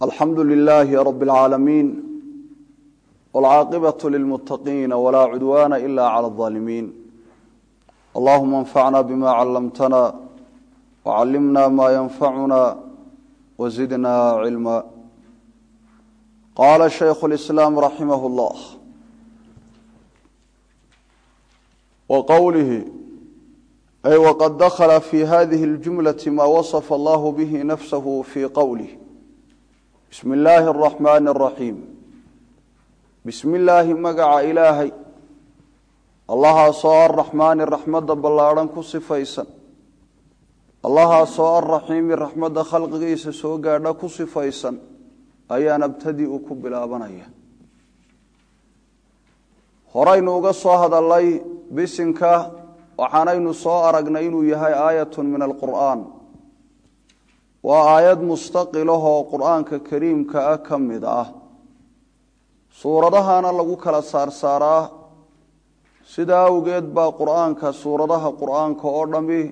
alxamdu lilaahi rab اlcaalamiin wاlcaaqibaة lilmutaqiina wlaa cudwaana ila clى اظaalimiin allahuma اnfacna bima callamtana wcallimna ma yanfacuna wzidna cilma qaala shaykhu اlislaam raximah اllah wqowlihi ay wqad dakla fi hadihi اljumlaةi ma waصfa allah bihi nafsahu fi qowlih bismi illaahi araxmaani araxiim bismi illaahi magaca ilaahay allahaasoo arraxmaani raxmadda ballaadhan ku sifaysan allahaasoo arraxiimi raxmadda khalqigiisa soo gaadha ku sifaysan ayaan abtadi u ku bilaabanaya horaynu uga soo hadalay bisinka waxaanaynu soo aragnay inuu yahay aayatun min alqur'aan waa aayad mustaqilahoo qur-aanka kariimka ah ka mid ah suuradahana lagu kala saarsaaraa sidaa awgeed baa qur-aanka suuradaha qur-aanka oo dhami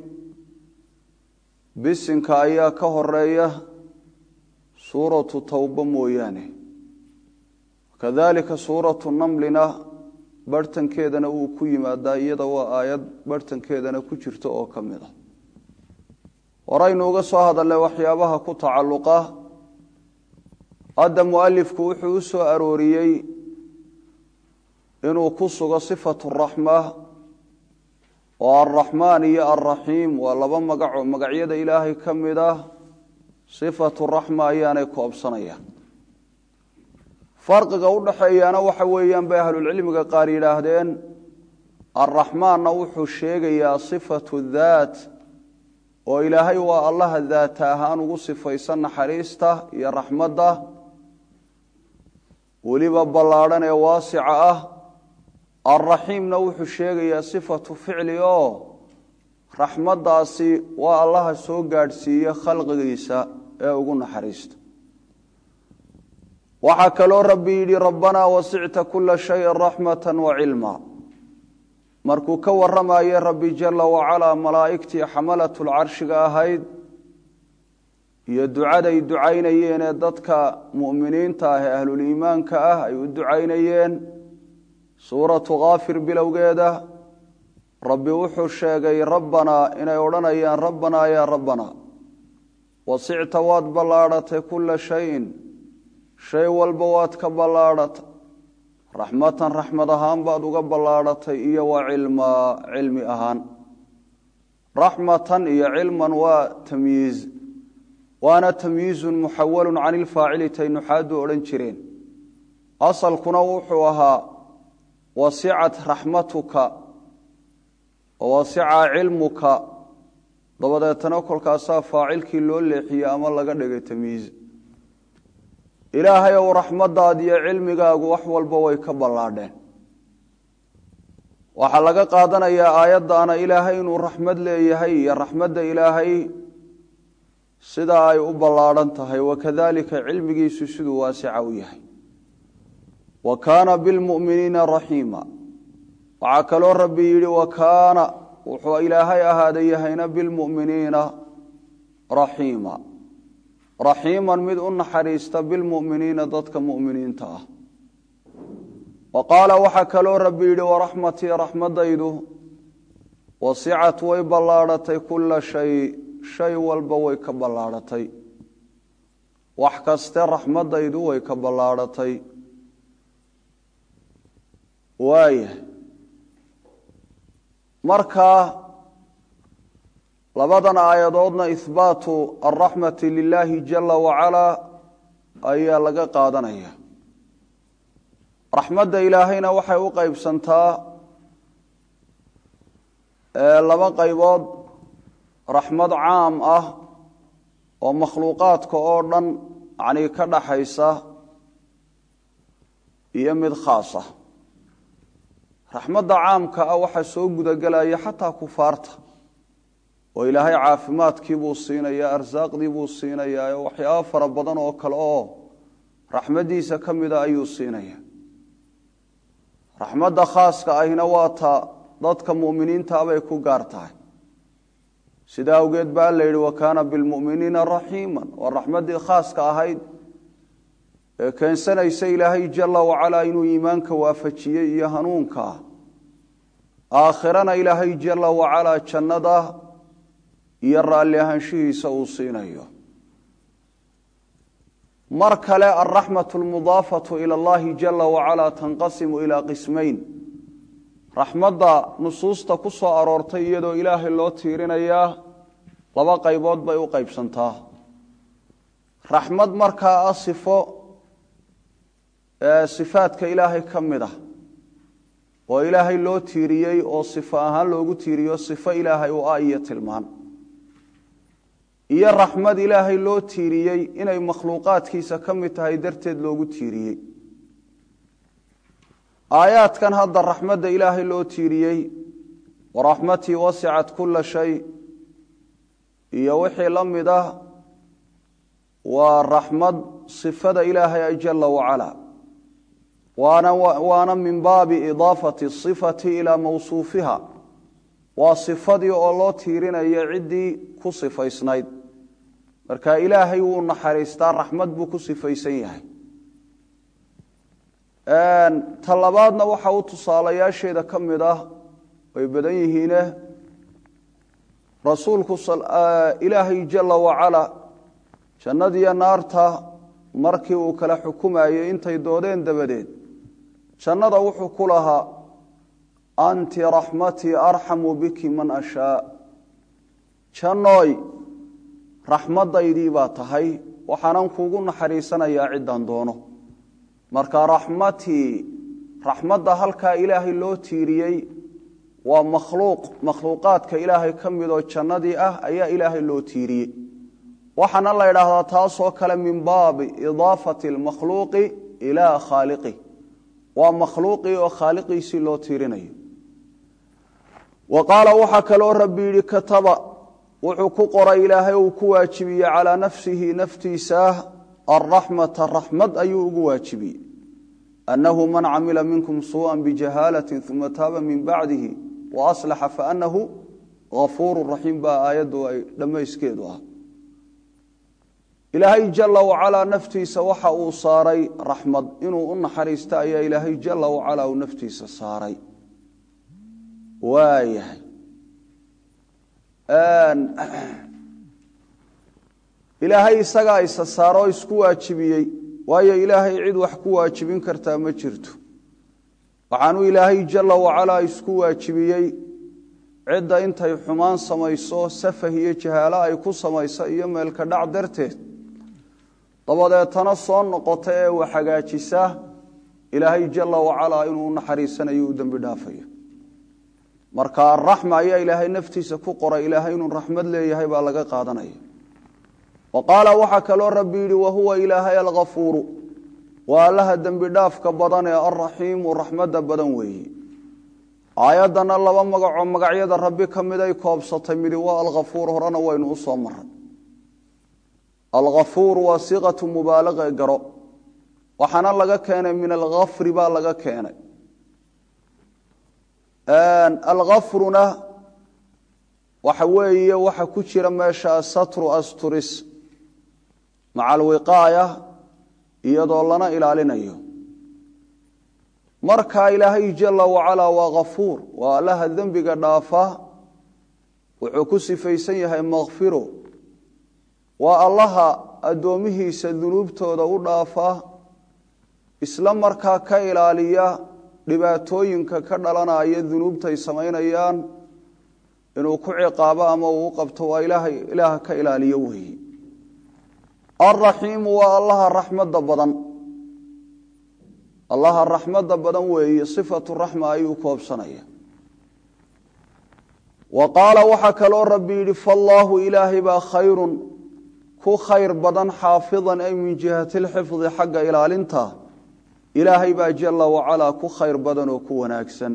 bisinka ayaa ka horeeya suuratu towba mooyaane kadalika suuratu namlina barhtankeedana uu ku yimaadaa iyada waa aayad barhtankeedana ku jirta oo ka mid ah horaynu uga soo hadalnay waxyaabaha ku tacalluqa hadda mualifku wuxuu u soo arooriyey inuu ku sugo sifatu raxma oo alraxmaan iyo alraxiim waa laba magaco magacyada ilaahay ka mid ah sifatu raxma ayaanay koobsanayaan farqiga u dhaxeeyaana waxa weeyaan bay ahlulcilmiga qaar yidhaahdeen alraxmaanna wuxuu sheegayaa sifatu daat oo ilaahay waa allaha daata ahaan ugu sifaysan naxariista iyo raxmadda weliba ballaadhan ee waasica ah alraxiimna wuxuu sheegayaa sifatu ficli oo raxmaddaasi waa allaha soo gaadhsiiya khalqigiisa ee ugu naxariista waxaa kaloo rabbi yidhi rabbanaa wasicta kula shayin raxmata wa cilma markuu ka warramayay rabbi jala wacalaa malaa'igtii xamalatlcarshiga ahayd iyo ducaday ducaynayeen ee dadka mu'miniinta ah ee ahluliimaanka ah ay u ducaynayeen suuratu kaafir bilowgeeda rabbi wuxuu sheegay rabbanaa inay odhanayaan rabbanaa yaa rabbanaa wasicta waad ballaadhatay kula shayin shay walba waad ka ballaadhatay raxmatan raxmad ahaan baad uga ballaadhatay iyo wa cilmaa cilmi ahaan raxmatan iyo cilman waa tamyiiz waana tamyiizun muxawalun can ilfaacili tay nuxaadu odhan jireen asalkuna wuxuu ahaa wasicat raxmatuka wasica cilmuka dabadeetana kolkaasaa faacilkii loo leexiyey ama laga dhigay tamyiiz ilaahay ow raxmaddaad iyo cilmigaagu wax walba way ka ballaadheen waxaa laga qaadanayaa aayaddaana ilaahay inuu raxmad leeyahay iyo raxmadda ilaahay sidaa ay u ballaadhan tahay wakadalika cilmigiisu siduu waasica u yahay wa kaana bilmu'miniina raxiima waxaa kaloo rabbi yidhi wa kaana wuxuu ilaahay ahaaday yahayna bilmu'miniina raxiima raxiiman mid u naxariista bilmu'miniina dadka mu'miniinta ah wa qaala waxaa kaloo rabbi yidhi waraxmatii raxmadaydu wasicat way ballaadhatay kula shay shay walba way ka ballaadhatay wax kaste raxmadaydu way ka ballaadhatay waaya markaa labadan aayadoodna ihbaatu alraxmati lilaahi jala wacalaa ayaa laga qaadanaya raxmadda ilaahayna waxay u qeybsantaa laba qaybood raxmad caam ah oo makhluuqaadka oo dhan yanii ka dhaxaysa iyo mid khaas ah raxmadda caamka ah waxaa soo gudagelaya xataa kufaarta oo ilaahay caafimaadkii buu siinayaa arsaaqdii buu siinayaa waxyaabo fara badan oo kale oo raxmaddiisa ka mida ayuu siinaya raxmadda khaaska ahina waa ta dadka mu'miniinta bay ku gaar tahay sida awgeed baa la yidhi wa kaana bilmu'miniina raxiiman waa raxmaddii khaaska ahayd ee keensanaysa ilaahay jalla wacalaa inuu iimaanka waafajiyey iyo hanuunka aakhirana ilaahay jalla wacalaa jannada iyo raalli ahaanshihiisa uu siinayo mar kale alraxmatu almudaafatu ila allahi jalla wacalaa tanqasimu ilaa qismayn raxmadda nusuusta ku soo aroortay iyadoo ilaahay loo tiirinayaa laba qaybood bay u qaybsantaa raxmad markaa ah sifo sifaadka ilaahay ka mid ah oo ilaahay loo tiiriyey oo sifo ahaan loogu tiiriyo sifo ilaahay u ah iyo tilmaan iyo raxmad ilaahay loo tiiriyey inay makhluuqaadkiisa ka mid tahay darteed loogu tiiriyey aayaadkan hadda raxmadda ilaahay loo tiiriyey waraxmatii wasicat kula shay iyo wixii la mid ah waa raxmad sifada ilaahay jalla wacalaa waana waana min baabi idaafati sifati ilaa mawsuufiha waa sifadii oo loo tiirinayo ciddii ku sifaysnayd marka ilaahay wuu naxariistaa raxmad buu ku sifaysan yahay ta labaadna waxa u tusaalayaasheeda ka mid ah way badan yihiine rasuulku ilaahay jalla wacala jannadiyo naarta markii uu kala xukumayey intay doodeen dabadeed jannada wuxuu ku lahaa anti raxmatii arxamu biki man ashaa jannooy raxmaddaydii baa tahay waxaanan kuugu naxariisanayaa ciddaan doono marka raxmatii raxmadda halkaa ilaahay loo tiiriyey waa makhluuq makhluuqaadka ilaahay ka midoo jannadii ah ayaa ilaahay loo tiiriyey waxaana la idhaahdaa taasoo kale min baabi idaafati almakhluuqi ilaa khaaliqih waa makhluuqii oo khaaliqiisii loo tiirinayo wa qaala waxaa kaloo rabbi yidhi kataba wuxuu ku qoray ilaahay uu ku waajibiyey calaa nafsihi naftiisa alraxmata raxmad ayuu ugu waajibiyey annahu man camila minkum suuءan bijahaalaةi uma taaba min bacdihi waaslaxa faanahu gafuuru raxiim baa aayaddu ay dhammayskeedu ah ilaahay jala wacalaa naftiisa waxa uu saaray raxmad inuu u naxariista ayaa ilaahay jala wacalaa uu naftiisa saaray waayahay ilaahay isagaa isa saaro oo isku waajibiyey waayo ilaahay cid wax ku waajibin kartaa ma jirto waxaanuu ilaahay jala wacalaa isku waajibiyey cidda intay xumaan samayso safah iyo jahaalo ay ku samayso iyo meelka dhac darteed dabadeetana soo noqota ee wax hagaajisa ilaahay jala wacalaa inuu u naxariisanayo u dembi dhaafayo marka araxma ayaa ilaahay naftiisa ku qoray ilaahay inuu raxmad leeyahay baa laga qaadanaya wa qaala waxaa kaloo rabbi yidhi wahuwa ilaahay alghafuuru waa allaha dembi dhaafka badan ee alraxiimu raxmadda badan weeye aayaddana laba magacoo magacyada rabbi ka miday koobsatay midi waa alghafuur horena waynu u soo maray alghafuur waa siiqatu mubaalaqa garo waxaana laga keenay min alghafri baa laga keenay alghafruna waxa weeye waxa ku jira meesha satru asturis maca alwiqaaya iyadoo lana ilaalinayo marka ilaahay jala wacalaa waa ghafuur waa allaha dembiga dhaafa wuxuu ku sifaysan yahay makfiro waa allaha addoomihiisa dunuubtooda u dhaafa isla markaa ka ilaaliya dhibaatooyinka ka dhalanaya dunuubtay samaynayaan inuu ku ciqaabo ama uu u qabto waa ilaaha ka ilaaliyo weeye alraxiimu waa allaha raxmadda badan allaha raxmadda badan weeye sifatu raxma ayuu koobsanaya wa qaala waxaa kaloo rabbi yidhi faallaahu ilaahay baa khayrun ku khayr badan xaafidan ay min jihati lxifdi xagga ilaalinta ilaahay baa jala wacalaa ku khayr badan oo ku wanaagsan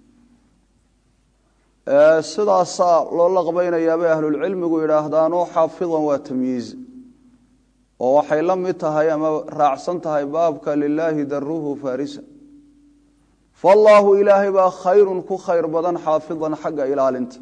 sidaasaa loo laqbaynayaabay ahlulcilmigu yidhaahdaanoo xaafidan waa tamyiiz oo waxay la mid tahay ama raacsan tahay baabka lilaahi daruhu farisa faallaahu ilaahay baa khayrun ku khayr badan xaafidan xagga ilaalinta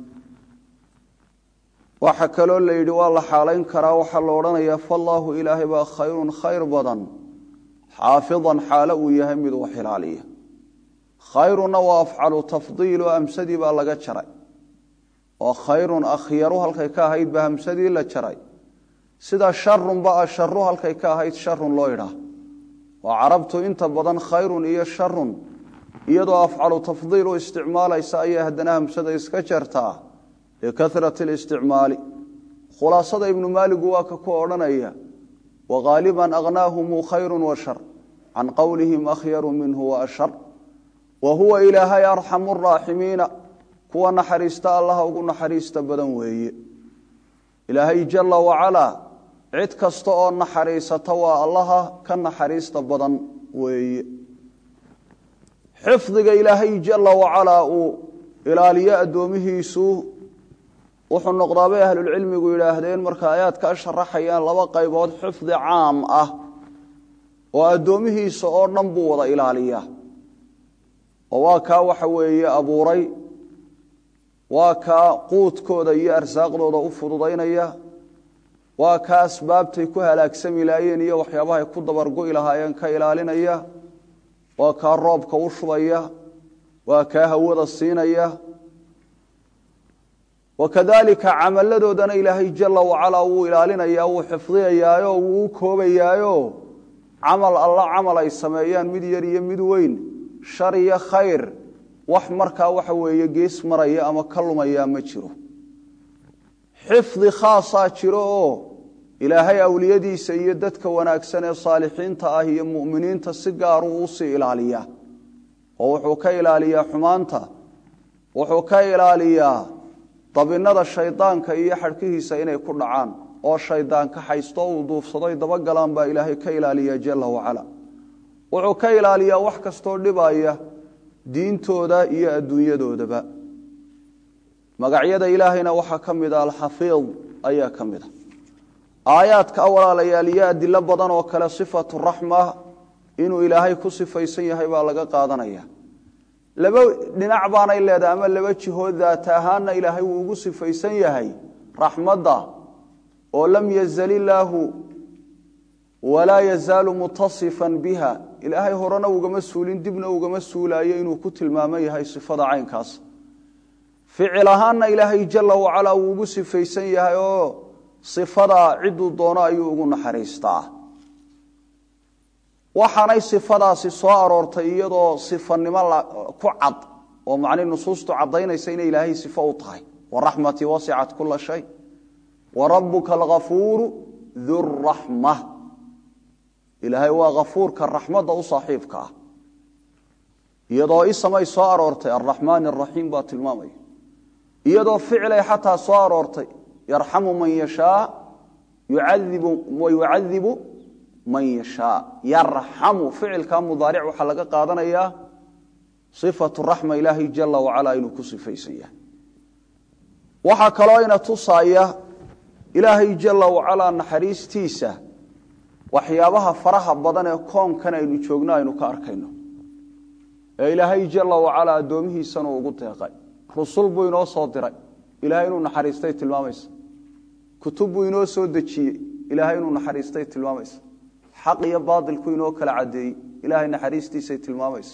waxa kaloo la yidhi waa la xaalayn karaa waxaa la odhanayaa faallaahu ilaahay baa khayrun khayr badan xaafidan xaalo uu yahay mid wax ilaaliya khayruna waa afcalu tafdiil oo hamsadii baa laga jaray oo khayrun akhyaru halkay ka ahayd baa hamsadii la jaray sida sharunba asharu halkay ka ahayd sharun loo idhaah waa carabtu inta badan khayrun iyo sharun iyadoo afcalu tafdiil u isticmaalaysa ayay haddana hamsada iska jartaa likasrati listicmaali khulaasada ibnu maaligu waa ka ku odhanaya wagaaliban agnaahumu khayru wa shar can qowlihim akhyaru minhu wa ashar wa huwa ilaahay arxamu raaximiina kuwa naxariista allaha ugu naxariista badan weeye ilaahay jala wacalaa cid kasta oo naxariisata waa allaha ka naxariista badan weeye xifdiga ilaahay jala wacalaa uu ilaaliyo addoomihiisu wuxuu noqdaa bay ahlulcilmigu yidhaahdeen marka aayaadka sharaxayaan laba qaybood xifdi caam ah oo addoomihiisa oo dhan buu wada ilaaliyaa oo waa kaa waxa weeye abuuray waa kaa quudkooda iyo arsaaqdooda u fududaynaya waa kaa asbaabtay ku halaagsami laayeen iyo waxyaabahay ku dabargo'i lahaayeen ka ilaalinaya waa kaa roobka u shubaya waa kaa hawada siinaya wakadalika camaladoodana ilaahay jala wacalaa wuu ilaalinaya wuu xifdiyayaayo wuu u koobayaayo camal alla camal ay sameeyaan mid yar iyo mid weyn shar iyo khayr wax markaa waxa weeye gees maraya ama ka lumaya ma jiro xifdi khaasaa jiro oo ilaahay awliyadiisa iyo dadka wanaagsan ee saalixiinta ah iyo mu'miniinta si gaaruu usii ilaaliyaa oo wuxuu ka ilaaliyaa xumaanta wuxuu ka ilaaliyaa dabinada shaydaanka iyo xadhkihiisa inay ku dhacaan oo shaydaan ka haysto uu duufsadoy dabagalaan baa ilaahay ka ilaaliya jala wacala wuxuu ka ilaaliyaa wax kastoo dhibaya diintooda iyo adduunyadoodaba magacyada ilaahayna waxaa ka mid a alxafiid ayaa ka mid a aayaadka walaalayaal iyo adilo badan oo kale sifatu raxma inuu ilaahay ku sifaysan yahay baa laga qaadanaya laba dhinac baanay leedahay ama laba jihood daata ahaanna ilaahay wuu ugu sifaysan yahay raxmadda oo lam yazal illaahu walaa yazaalu mutasifan biha ilaahay horena ugama suulin dibna ugama suulaayo inuu ku tilmaamo yahay sifada caynkaas ficil ahaanna ilaahay jala wacalaa wuu ugu sifaysan yahay oo sifadaa ciduu doono ayuu ugu naxariistaa waxaanay sifadaasi soo aroortay iyadoo sifanimo ku cad oo macni nusuustu caddaynaysa inay ilaahay sifo u tahay waraxmatii wasicat kula shay wa rabuka alghafuuru duraxma ilaahay waa hafuurka raxmadda u saaxiibka ah iyadoo isamay soo aroortay araxmaan araxiim baa tilmaamaya iyadoo ficilay xataa soo aroortay yarxamu man yashaa yucadibu man yashaa yarxamu ficilka mudaaric waxaa laga qaadanayaa sifatu raxma ilaahay jala wacala inuu ku sifaysan yahay waxaa kaloo ina tusaaya ilaahay jala wacalaa naxariistiisa waxyaabaha faraha badan ee koonkan aynu joogno aynu ka arkayno ee ilaahay jala wacalaa addoomihiisanu ugu deeqay rusul buu inoo soo diray ilahay inuu naxariistay tilmaamaysa kutub buu inoo soo dejiyey ilaahay inuu naxariistay tilmaamaysa xaq iyo baailku inoo kala cadeeyey ilaahay naxariistiisay tilmaamaysa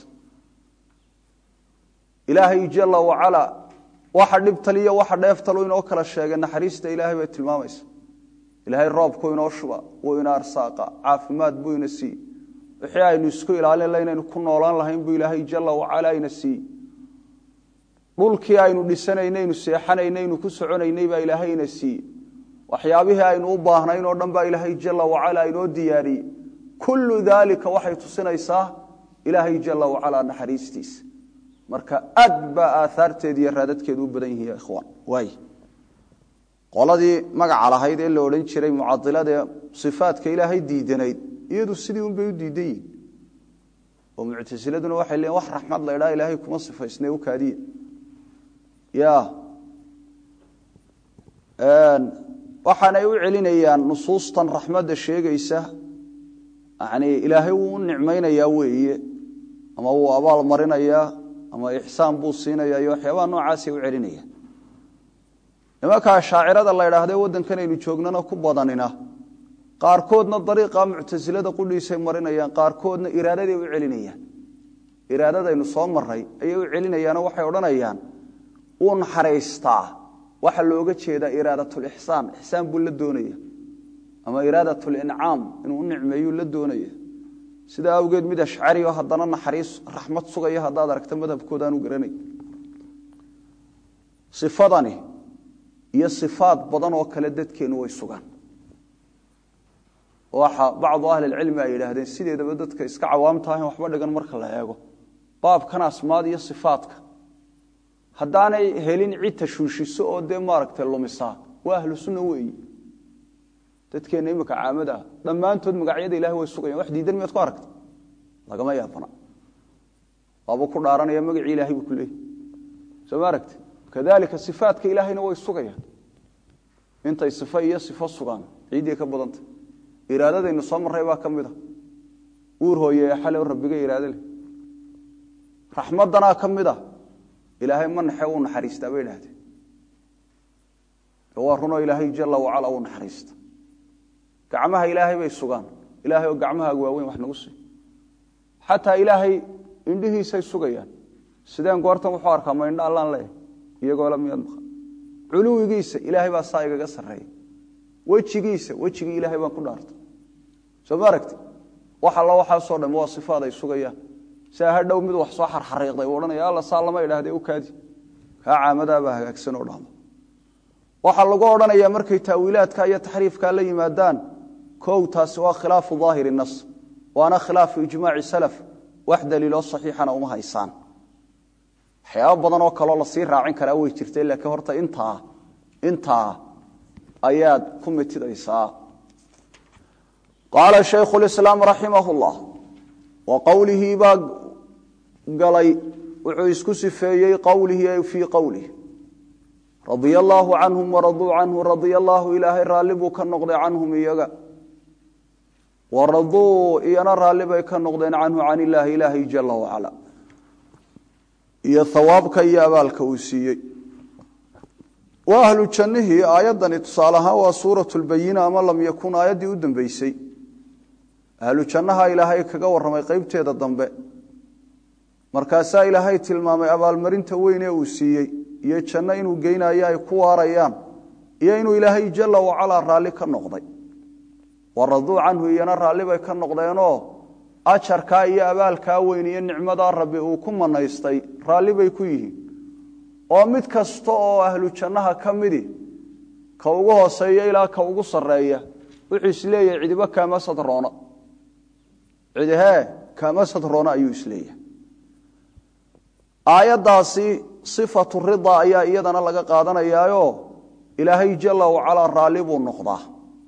ilaahay jala wacalaa waxa dhibtaliyo waxa dheeftalu inoo kala sheegay naxariista ilaahay bay tilmaamaysa ilaahay roobku inoo shuba wuu ina arsaaqa caafimaad buu ina siiye wixii aynu isku ilaalin la inaynu ku noolaan lahayn buu ilaahay jala wacalaa ina siiye dhulkii aynu dhisanaynaynu seexanaynaynu ku soconaynay baa ilaahay ina siiye waxyaabihii aynu u baahnayn oo dhan baa ilaahay jala wacalaa inoo diyaariyey kullu daalika waxay tusinaysaa ilaahay jala wacalaa naxariistiisa marka aad baa aahaarteed iyo raadadkeedu u badan yihiin ikhwaan waay qoladii magaca lahayd ee la odhan jiray mucadiladae sifaadka ilaahay diidanayd iyadu sidii un bay u diidan yihin oo muctasiladuna waxay leeyiin wax raxmad la idhaha ilaahay kuma sifaysne u kaadiye ya waxaanay u celinayaan nusuustan raxmadda sheegaysa yani ilaahay wuu u nicmaynayaa weeye ama wuu abaal marinayaa ama ixsaan buu siinaya iyo waxyaabaha noocaasay u celinaya nimankaa shaacirada la idhaahde waddankan aynu joognana ku badanina qaarkoodna dariiqa muctasilada qudhiisay marinayaan qaarkoodna iraadaday u celinayaan iraadadaynu soo maray ayay u celinayaanoo waxay odhanayaan wuu naxariistaa waxa looga jeedaa iraadatulixsaan ixsaan buu la doonaya ama iraadatlincaam inuu u nicmeeyuu la doonaya sidaa awgeed mid ashcari oo haddana naxariis raxmad sugaya haddaad aragta madhabkoodaanu garanay ifadani iyo sifaad badan oo kale dadkeennu way sugaan waxa bacdu ahlilcilmi ay yidhaahdeen sideedaba dadka iska cawaamtaah in waxba dhigan marka la eego baabkan asmaad iyo sifaadka haddaanay helin cid tashuushiso oo dee maaragtay lumisaa waa ahlu sunna weeyi dadkeenna imika caamada ah dhammaantood magacyada ilahay way sugayan wax diidan miyaad ku aragta lagama yaabana waabuu ku dhaaranaya magacii ilahay buu ku leeyay soo ma aragti kadalika sifaadka ilaahayna way sugayaan intay sifo iyo sifo sugaan ciiddii ka badantay iraadadaynu soo marray baa ka mid a uur hooye xale rabbiga iraado leh raxmaddanaa ka mid a ilaahay ma naxe uu naxariistaa bay idhahdeen waa runoo ilaahay jala wacala uu naxariista gacmaha ilaahay bay sugaan ilaahay oo gacmahaaga waaweyn wax nagu sii xataa ilaahay indhihiisay sugayaan sideen goortan wuxuu arkaa ma indha allaan leeyahay iyagoo la miyaad maqa culuwigiisa ilaahay baa saa igaga sarreeya wejigiisa wejigii ilaahay baan ku dhaartay soo ma aragti wax alla waxaasoo dham waa sifaad ay sugayaan sia ha dhow mid wax soo xarxariiqday uu odhanaya alla saa lama idhahdee u kaadi kaa caamadaabaa hagaagsan oo dhama waxaa lagu odhanayaa markay taawiilaadka iyo taxriifka la yimaadaan kow taasi waa khilaafu daahiri nas waana khilaafu ijmaaci salaf wax daliiloo saxiixana uma haysaan waxyaaba badan oo kaloo lasii raacin karaa way jirtay laakiin horta intaa intaa ayaad ku mitidaysaa qaala shaykhu lislaam raximah llah wa qowlihii baa galay wuxuu isku sifeeyey qowlihii fii qowlihi radia allaahu canhum waraduu canhu radia allaahu ilaahay raalli buu ka noqday canhum iyaga waraduu iyana raalli bay ka noqdeen canhu can illaahi ilaahay jala wacala iyo hawaabka iyo abaalka uu siiyey waa ahlu jannihii aayaddani tusaale ahaan waa suuratu lbayina ama lam yakun aayaddii u dambeysay ahlu jannaha ilaahay kaga warramay qeybteeda dambe markaasaa ilaahay tilmaamay abaalmarinta weyn ee uu siiyey iyo janno inuu geynayo ay ku waarayaan iyo inuu ilaahay jala wacalaa raalli ka noqday waraduu canhu iyana raalli bay ka noqdeenoo ajarkaa iyo abaalkaa weyn iyo nicmadaa rabbi uu ku manaystay raalli bay ku yihiin oo mid kasta oo ahlu jannaha ka midi ka ugu hooseeya ilaa ka ugu sarreeya wuxuu isleeyahay cidiba kaama sadroona cidihee kaama sadroona ayuu isleeyahay aayaddaasi sifatu rida ayaa iyadana laga qaadanayaayo ilaahay jala wacalaa raalli buu noqdaa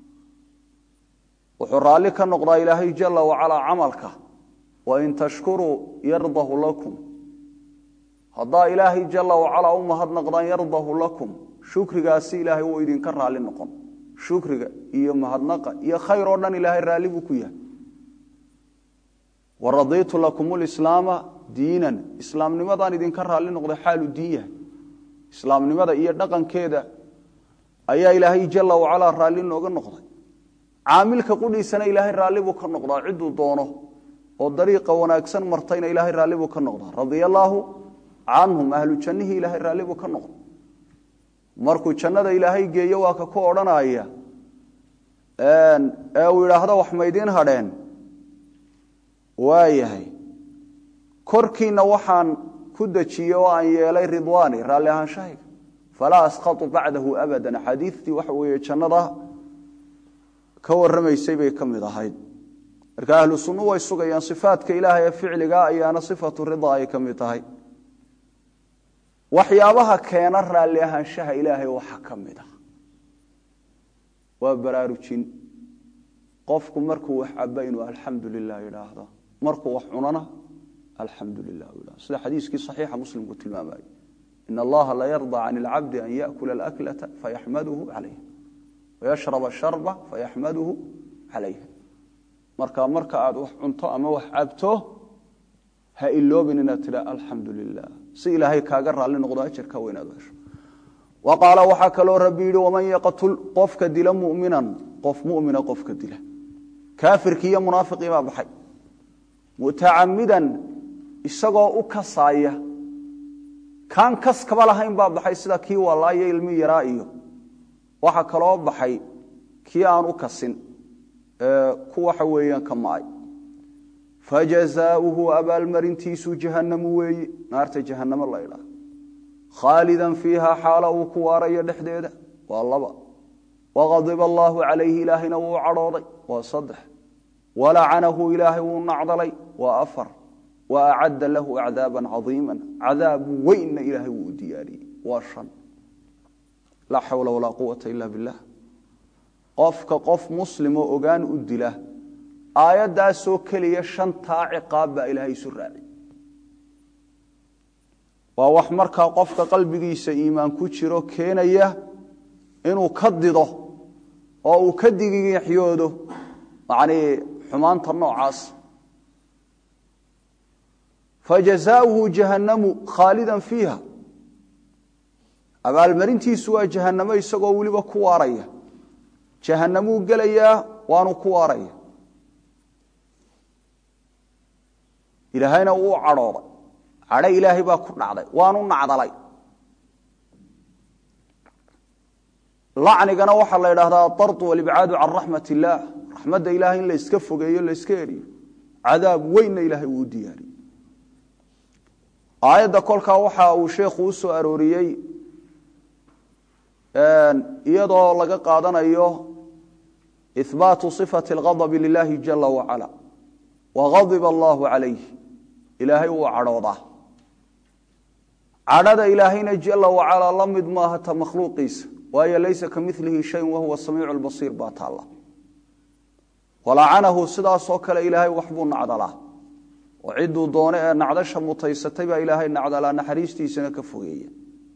wuxuu raalli ka noqdaa ilaahay jala wacalaa camalka wain tashkuruu yardahu lakum haddaa ilaahay jala wacalaa u mahadnaqdaan yardahu lakum shukrigaasi ilaahay wuu idinka raalli noqon shukriga iyo mahadnaqa iyo khayr oo dhan ilaahay raalli buu ku yahay waradiitu lakum lislaama diinan islaamnimadaan idinka raalli noqday xaalu diin yahay islaamnimada iyo dhaqankeeda ayaa ilaahay jala wacalaa raalli nooga noqday caamilka qudhiisana ilaahay raalli buu ka noqdaa ciduu doono oo dariiqa wanaagsan martayna ilaahay raalli buu ka noqdaa radia allaahu canhum ahlu jannihii ilaahay raalli buu ka noqda markuu jannada ilaahay geeyo waa ka ku odhanaya ee uu idhaahdo wax maydiin hadheen waayahay korkiina waxaan ku dejiyey oo aan yeelay ridwaani raalli ahaanshahayga falaa asqatu bacdahu abadan axaadiidtii waxa weeye jannada ka warramaysay bay ka mid ahayd marka ahlu sunnu way sugayaan sifaadka ilaahay ee ficliga ayaana sifatu rida ay ka mid tahay waxyaabaha keena raalli ahaanshaha ilaahay waxa ka mid ah waa baraarujin qofku markuu wax caba inuu alxamdu lilah yidhaahdo markuu wax cunana alxamdu lilah yidhahdo sida xadiiskii saxiixa muslimku tilmaamayo in allaha la yarda can ilcabdi an yaakula alaklata fayaxmaduhu calayha wayashrab asharba fayaxmaduhu calayha marka marka aad wax cunto ama wax cabto ha iloobin inaad tidha alxamdu lilah si ilaahay kaaga raalli noqdo ajarka weynaad hesho wa qaala waxaa kaloo rabbi yidhi waman yaqtul qofka dila muminan qof mumina qofka dila kaafirkii iyo munaafiqii baa baxay mutacamidan isagoo u kasaaya kaan kaskaba lahayn baa baxay sida kii walaayo ilmi yaraa iyo waxa kaloo baxay kii aan u kasin ku waxa weeyaan ka maay fajazaauhu abaalmarintiisu jahannamu weeye naarta jahannamo la ydhaah khaalidan fiiha xaala uu ku waarayo dhexdeeda waa laba waqadiba allaahu calayhi ilaahayna wuu cadhooday waa saddex walacanahu ilaahay wuu nacdalay waa afar wa acadda lahu acdaaba cadiima cadaab weynna ilaahay wuu u diyaariyey waa shan laa xawla walaa quwata ila billah qofka qof muslimoo ogaan u dila aayaddaasoo keliya shantaa ciqaab baa ilaahay isu raaciy waa wax markaa qofka qalbigiisa iimaan ku jiro keenaya inuu ka dido oo uu ka digiixyoodo macnii xumaanta noocaas fajazaauhu jahannamu khaalidan fiiha abaalmarintiisu waa jahannamo isagoo weliba ku waaraya jahannamuu gelayaa waanu ku waaraya ilaahayna wuu cadhooday cadho ilaahay baa ku dhacday waanu nacdalay lacnigana waxaa la idhahdaa adardu walibcaadu can raxmat illaah raxmadda ilahay in la iska fogeeyo la iska eriyo cadaab weynna ilaahay wuu u diyaariyey aayadda kolkaa waxa uu sheekhu u soo arooriyey iyadoo laga qaadanayo ihbaatu صifati اlghadabi lilahi jala wacala wagadiba allahu calayh ilaahay wuu cadhoodaa cadhada ilaahayna jala wacalaa la mid maaha ta makhluuqiisa waayo laysa ka milihi shayin wahuwa samiicu lbasiir baa taalla walacanahu sidaasoo kale ilaahay waxbuu nacdalaa oo cidduu doone ee nacdasha mutaysatay baa ilaahay nacdalaa naxariistiisana ka fogeeya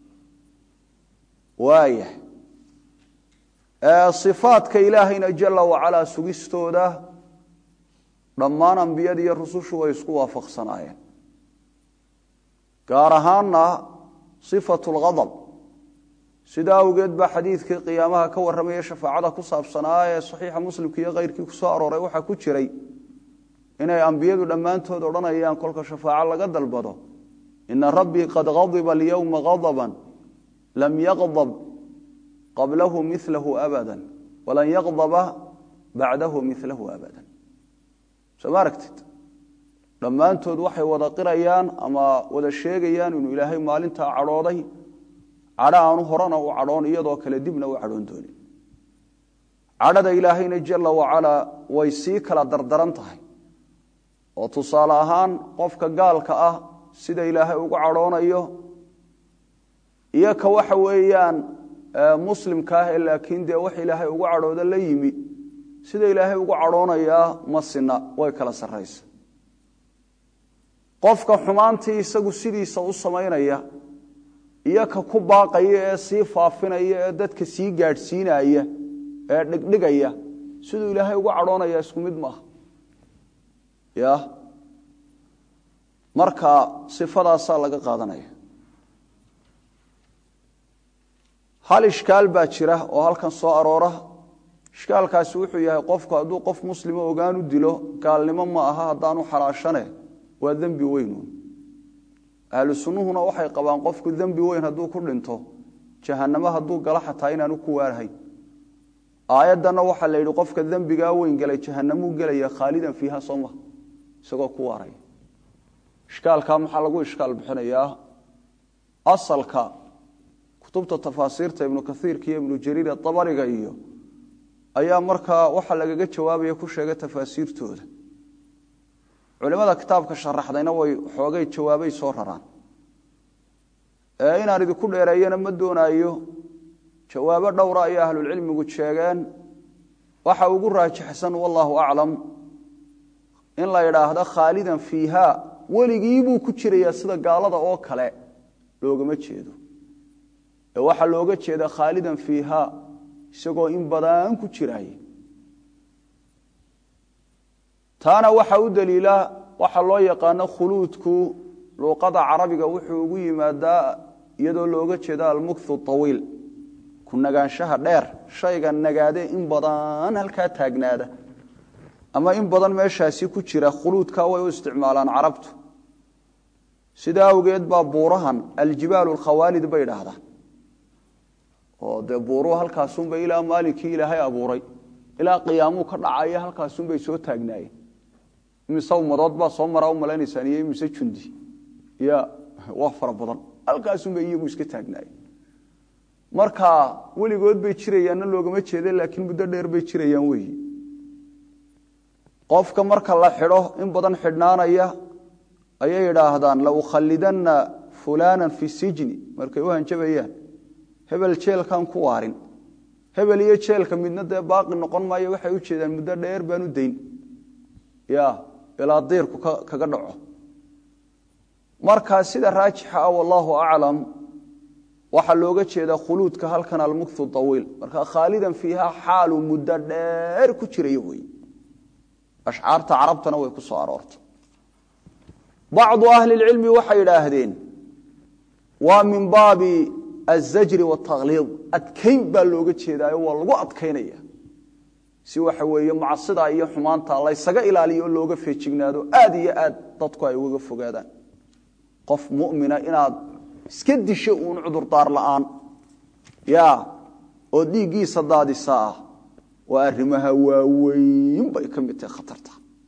waaya ifaadka ilaahayna jala wacalaa sugistooda dhammaan ambiyada iyo rusushu way isku waafaqsanaayeen gaar ahaanna sifatu lghadab sidaa awgeed baa xadiidkii qiyaamaha ka warramaya shafaacada ku saabsanaa ee saxiixa muslimka iyo keyrkii ku soo arooray waxaa ku jiray inay ambiyadu dhammaantood odhanayaan kolka shafaaco laga dalbado ina rabbii qad ghadiba alyowma ghadaban lam yaqdab qablahu milahu abada walan yaqdaba bacdahu milahu abada soo ma aragtid dhammaantood waxay wada qirayaan ama wada sheegayaan inuu ilaahay maalintaa cadhooday cadho aanu horena u cadhoon iyadoo kale dibna u cadhoon doonin cadhada ilaahayna jala wacalaa way sii kala dardaran tahay oo tusaale ahaan qofka gaalka ah sida ilaahay ugu cadhoonayo iyo ka waxa weeyaan muslimka ah ee laakiin dee wax ilaahay ugu cadhooda la yimi sida ilaahay ugu cadhoonayaa masina way kala sarraysa qofka xumaantii isagu sidiisa u samaynaya iyo ka ku baaqaya ee sii faafinaya ee dadka sii gaadhsiinaya ee dhigdhigaya siduu ilaahay ugu cadhoonaya isku mid maaha ya marka sifadaasaa laga qaadanaya hal ishkaal baa jira oo halkan soo aroora ishkaalkaasi wuxuu yahay qofku hadduu qof muslimo ogaan u dilo gaalnimo ma aha haddaanu xalaashane waa dembi weynuun ahlu sunnuhuna waxay qabaan qofku dembi weyn hadduu ku dhinto jahannamo hadduu galo xataa inaanu ku waarhayn aayaddanna waxaa la yidhi qofka dembigaa weyn galay jahanamuu gelaya khaalidan fiiha soo maha isagoo ku waaraya ishkaalkaa maxaa lagu ishkaal bixinayaa asalka kutubta tafaasiirta ibnu kaiirka iyo ibnu jariir abariga iyo ayaa markaa waxa lagaga jawaabaya ku sheegay tafaasiirtooda culimada kitaabka sharaxdayna way xoogay jawaabay soo raraan inaan idinku dheereeyana ma doonaayo jawaabo dhowra ayay ahlulcilmigu sheegeen waxa ugu raajixsan wallaahu aclam in la idhaahdo khaalidan fiiha weligiibuu ku jirayaa sida gaalada oo kale loogama jeedo ee waxaa looga jeeda khaalidan fiiha isagoo in badan ku jiraaye taana waxa u daliila waxa loo yaqaano khuluudku luuqada carabiga wuxuu ugu yimaadaa iyadoo looga jeeda almukthu awiil ku nagaanshaha dheer shayga nagaade in badan halkaa taagnaada ama in badan meeshaasi ku jira khuluudka way u isticmaalaan carabtu sidaa awgeed baa buurahan aljibaalu alkhawaalid bay idhaahdaan oo dee buuruhu halkaasunbay ilaa maalinkii ilaahay abuuray ilaa qiyaamuu ka dhacaya halkaasunbay soo taagnaayeen imise ummadood baa soo maraa u malaynaysaan iyo imise jundi ya waa fara badan halkaasunbay iyagu iska taagnaayeen marka weligood bay jirayaanna loogama jeeda laakiin muddo dheer bay jirayaan weyi qofka marka la xidho in badan xidhnaanaya ayay idhaahdaan laukhalidanna fulana fi sijni markay u hanjabayaan hebel jeelkan ku waarin hebel iyo jeelka midna dee baaqi noqon maayo waxay u jeedaan muddo dheer baan u dayn ya ilaa diirku kaga dhaco marka sida raajixa ah wallaahu aclam waxaa looga jeedaa khuluudka halkan almukthu awiil marka khaalidan fiiha xaalu muddo dheer ku jiraya wey ashcaarta carabtana way ku soo aroortay bacdu ahli lcilmi waxay idhaahdeen waa min baabi azajri watakhliid adkayn baa looga jeedaayo waa lagu adkaynaya si waxa weeye macsida iyo xumaanta laysaga ilaaliyo oo looga feejignaado aad iyo aad dadku ay ugaga fogaadaan qof mumina inaad iska disho uun cudurdaar la'aan ya oo dhiiggiisa daadisa ah waa arrimaha waaweyn bay ka mid tahay khatarta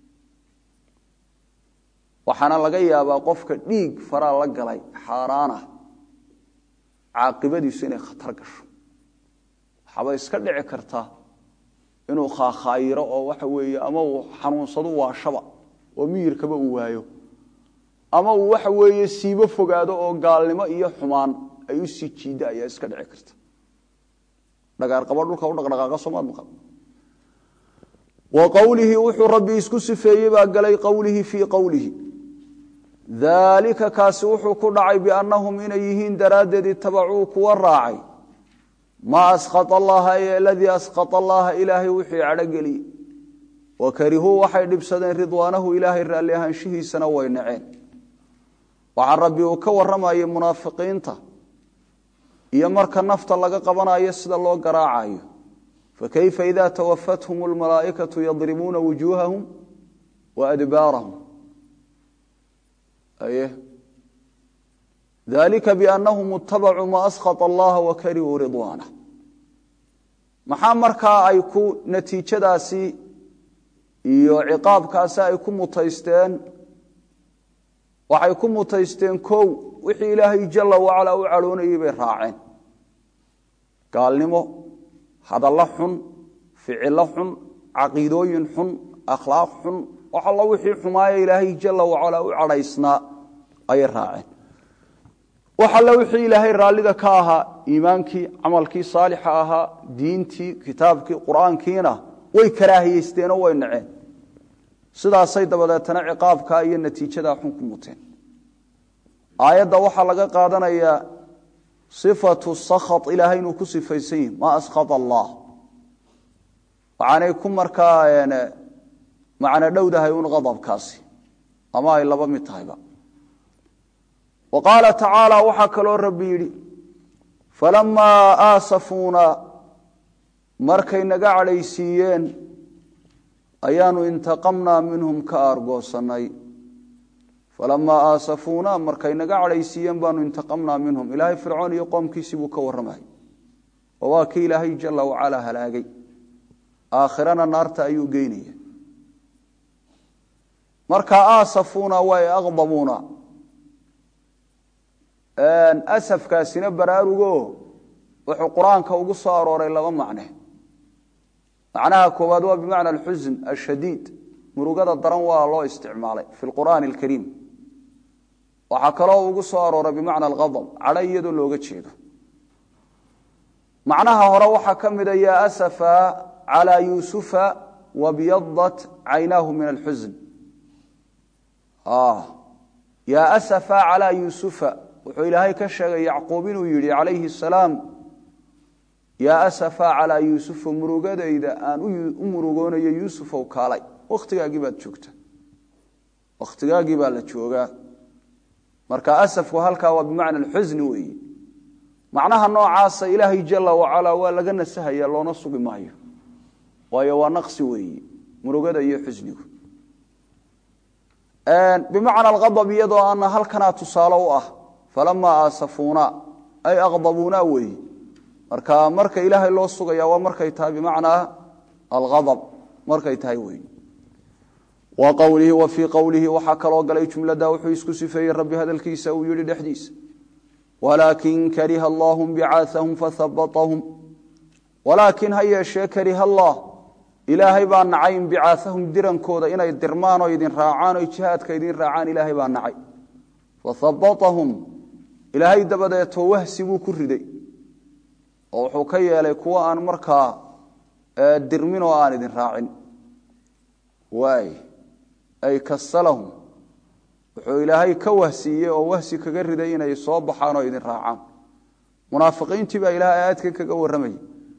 waxaana laga yaabaa qofka dhiig faraa la galay xaaraana caaqibadiisu inay khatar gasho waxaaba iska dhici karta inuu khaakhaayiro oo waxa weeye ama uu xanuunsado waashaba oo miyirkaba uu waayo ama uu waxa weeye siibo fogaado oo gaalnimo iyo xumaan ay u sii jiidda ayaa iska dhici karta dhagaarqabo dhulka u dhaqdhaqaaqa soomaad maqal wa qowlihi wuxuu rabbi isku sifeeyey baa galay qowlihi fii qowlihi daalika kaasi wuxuu ku dhacay biannahum inay yihiin daraaddeed itabacuu kuwa raacay maa askhata allaha ee aladii askhata allaha ilaahay wixii cadhogeliyey wa karihuu waxay dhibsadeen ridwaanahu ilaahay raalli ahaanshihiisana way naceen waxaa rabbi uu ka warramayay munaafiqiinta iyo marka nafta laga qabanayo sida loo garaacayo fakayfa ida tawafathum almalaa'ikatu yadribuuna wujuuhahum wa adbaarahum aye dalika biannahum itabacuu ma askhata allaha wa karihuu ridwaanah maxaa markaa ay ku natiijadaasi iyo ciqaabkaasi ay ku mutaysteen waxay ku mutaysteen kow wixii ilaahay jala wacalaa u cadhoonayey bay raaceen gaalnimo hadallo xun ficilo xun caqiidooyin xun akhlaaq xun wax alla wixii xumaaya ilaahay jala wacalaa u cadhaysnaa ayay raaceen wax alla wixii ilaahay raallida ka ahaa iimaankii camalkii saalixa ahaa diintii kitaabkii qur-aankiina way karaahiyeysteenoo way naceen sidaasay dabadeetana ciqaabkaa iyo natiijadaa xun ku muteen aayadda waxaa laga qaadanayaa sifatu sakhat ilaahay inuu ku sifaysan yihi maa askhata allah waxaanay ku markaa macno dhowdahay un qadabkaasi ama ay laba mid tahayba wa qaala tacaala waxaa kaloo rabbi yidhi falamaa aasafuuna markay naga cadhaysiiyeen ayaanu intaqamnaa minhum ka aargoosannay falamaa aasafuuna markay naga cadhaysiiyeen baanu intaqamnaa minhum ilaahay fircoon iyo qoomkiisii buu ka warramay oo waa kii ilaahay jala wacalaa halaagay aakhirana naarta ayuu geynaya marka aasafuuna way aqdabuuna asafkaasina baraarugo wuxuu qur-aanka ugu soo arooray laba macne macnaha koowaad waa bimacna alxusn ashadiid murugada daran waa loo isticmaalay fi lqur'aani alkariim waxaa kaloo ugu soo arooray bimacna alghadab cadho iyadoo looga jeedo macnaha hore waxaa ka mida yaa asafa calaa yuusufa wabyadat caynaahu min alxusn yaa asafa calaa yuusufa wuxuu ilaahay ka sheegay yacquub inuu yidhi calayhi asalaam yaa asafa calaa yuusufa murugadayda aan u murugoonayo yuusufow kaalay wakhtigaagii baad joogta wakhtigaagii baa la joogaa marka asafku halkaa waa bimacna alxusni weeye macnaha noocaasa ilaahay jala wacalaa waa laga nasahaya loona sugi maayo waayo waa naqsi weeyi murugada iyo xusnigu bimacna alqadab iyadoo ana halkanaa tusaale u ah falamaa aasafuuna ay aqdabuuna weeyi marka marka ilaahay loo sugaya waa markay tahay bimacnaa alqadab markay tahay weeyi wa qowlihi wa fii qowlihi waxaa kaloo galay jumlada wuxuu isku sifeeyey rabbi hadalkiisa uu yihi dhexdiisa walaakin kariha allaahum bicaahahum fahabatahum walaakin ha yeeshee kariha allah ilaahay baa nacay inbicaahahum dirankooda inay dirmaan oo idin raacaan oo jihaadka idin raacaan ilaahay baa nacay fahabatahum ilaahay dabadeetoo wahsi buu ku riday oo wuxuu ka yeelay kuwo aan markaa dirmin oo aan idin raacin waay ay kasalahum wuxuu ilaahay ka wahsiiyey oo wahsi kaga riday inay soo baxaan oo idin raacaan munaafiqiintii baa ilahay aayadkan kaga warramayay